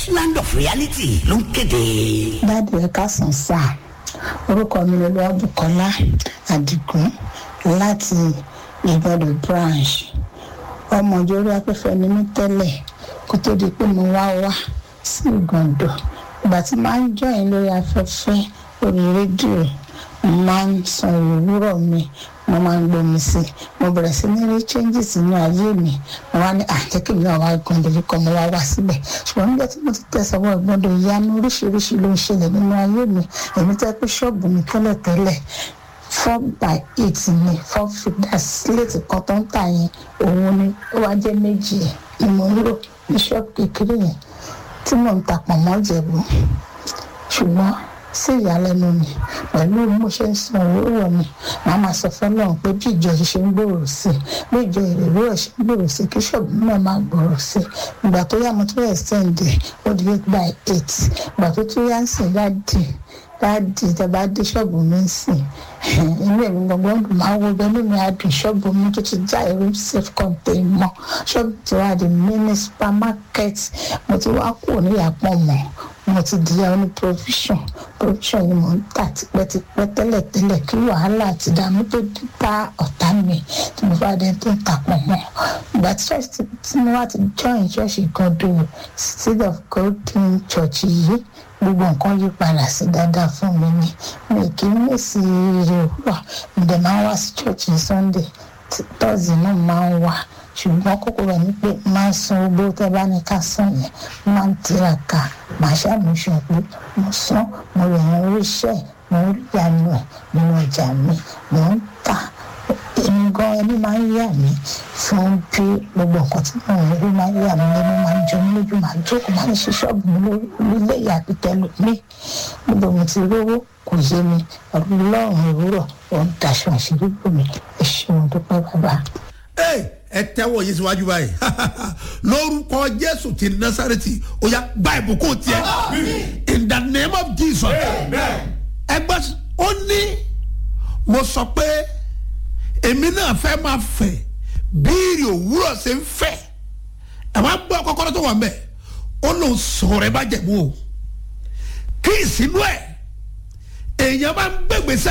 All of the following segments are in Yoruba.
land of reality ló ń kéde. dáàdi ẹ káàsán sáà orúkọ mi ni olúwàbùkọ́lá àdìgún láti ìgbọ́dọ̀ branch ọmọ ìjọba afẹ́fẹ́ ni mí tẹ́lẹ̀ kó tó di pé mo wá wá sí ìgbọ̀ndọ̀ ìgbà tí máa ń jọyìn lórí afẹ́fẹ́ orí rédíò mo máa ń san ìwúrọ̀ mi mo máa ń gbomi sí i mo bẹ̀rẹ̀ sí ní rí changes nínú ayé mi mo wá ní àjẹkẹ́ mi náà wá gbọ́ndọ̀ yìí kọ́ mo wá wá síbẹ̀ ṣùgbọ́n nígbà tí mo ti tẹ̀sánwó ìgbọ́ndọ̀ ìyanu oríṣiríṣi ló ń ṣẹlẹ̀ nínú ayé mi èmi tẹ́ pé ṣọ́ọ̀bù mi tẹ́lẹ̀tẹ́lẹ̀ four by eight ni four figures sílẹ̀tì kan tó ń tà yẹn òun ni ó wá jẹ́ méjì ẹ̀ ni mo ń lò ní ṣọ́ọ̀bù kékeré yẹn tí mò ń ta pọ̀ mọ́ jẹ̀bú ṣùgbọ́n sí ìyàlẹ́nu mi pẹ̀lú bí mo ṣe ń san òwúrọ̀ mi màá máa sọ fún Ọlọ́run pé bí ìjọ yìí ṣe ń gbòòrò sí i bí ìjọ ìrèwúrọ̀ ṣe ń gbòòrò sí i kí ṣọ́ọ̀bù náà máa gbòòrò sí i ìgbà tó yá mo tó yẹ sẹ́ǹdẹ̀ ó di eight by eight ìgbà tó tó yá ń sìn dáàdì dáàdì ìjọba dé ṣọ́ọ̀bù mi ń sìn inú èmi gbọ̀ngbọ̀n dùn máa wo bẹ́ẹ̀ nínú adùn ṣọ́ọ̀bù mi tó ti já ẹ̀rọ safe contain mọ́ ṣọ́ọ̀bù ti wá di mini supermarket mo ti wá kúrò níyàpọ̀ mọ́ mo ti di oní provision provision ni mo ń tà tipẹ́tipẹ́ tẹ́lẹ̀tẹ́lẹ̀ kí wàhálà àti ìdààmú tó dé bá ọ̀tá mi tí mo bá dé tó ń tà pọ̀ mọ́ ìgbà tí church tí mo wá ti join church Ìgàndò seed of golden church yìí gbogbo nǹkan yí padà sí dáadáa fún mi ni mi kì í mèsì ire òwúrọ̀ mo dẹ̀ máa ń wá sí church ní Sunday tọ́sí náà máa ń wá ṣùgbọ́n kókó rẹ̀ ni pé máa ń san owó tẹ́ bá ní ká san yẹn máa ń tiraka màá ṣàmúṣọ pé mo san mo rẹ̀ yan oríṣẹ́ mo ń yanu ẹ̀ nínú ọjà mi mo ń tà èmi gan ẹni máa ń yà mí fún bí gbogbo nǹkan tí mo ń rí máa ń yà mí lẹ́nu máa ń jọ mí lójú máa ń jókòó máa ń ṣe ṣọ́ọ̀bù mi lórí ilé ìyàbí tẹ́lẹ̀ mí níbo mo ti rówó kò yé mi ọlọ́run ìwúrọ̀ ò ń daṣọ àṣírí bò mí ẹ ṣeun dúpẹ́ bàbá. ẹ tẹ́wọ́ yìí síwájú báyìí lórúkọ jésù ti násàrẹ́tì ó yá gba ìbùkún tiẹ̀ in the name of jesus ẹgbẹ́ ó ní mo sọ pé èmi náà fẹ́ máa fẹ̀ bíìrì òwúrọ̀ ṣe ń fẹ̀ ẹ̀ máa gbọ́ kọ́kọ́rọ́ tó wà ń bẹ̀ ó lòun sọ̀rọ̀ ẹ bá jẹ̀mú o kí ìsínú ẹ̀ èèyàn bá ń gbégbèsè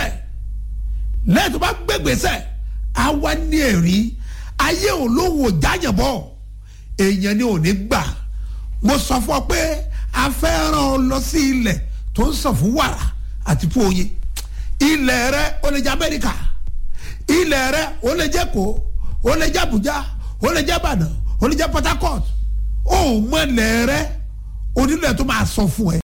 lẹ́yìn tó bá gbégbèsè á wá ní ẹ̀rí ayé òun lòun ò jáyànbọ̀ èèyàn ni ò ní gbà mo sọ fún ọ pé a fẹ́ rán ọ lọ sí ilẹ̀ tó ń sàn fún wàrà àti fún oyin ilẹ̀ rẹ ó lè jẹ́ Amẹ́ríkà ilẹ̀ rẹ ó lè jẹ́ kó ó lè jẹ́ Abuja ó lè jẹ́ Ìbàdàn ó lè jẹ́ Port Harcourt ó mọ ilẹ̀ rẹ onílẹ̀ tó máa sọ fún ẹ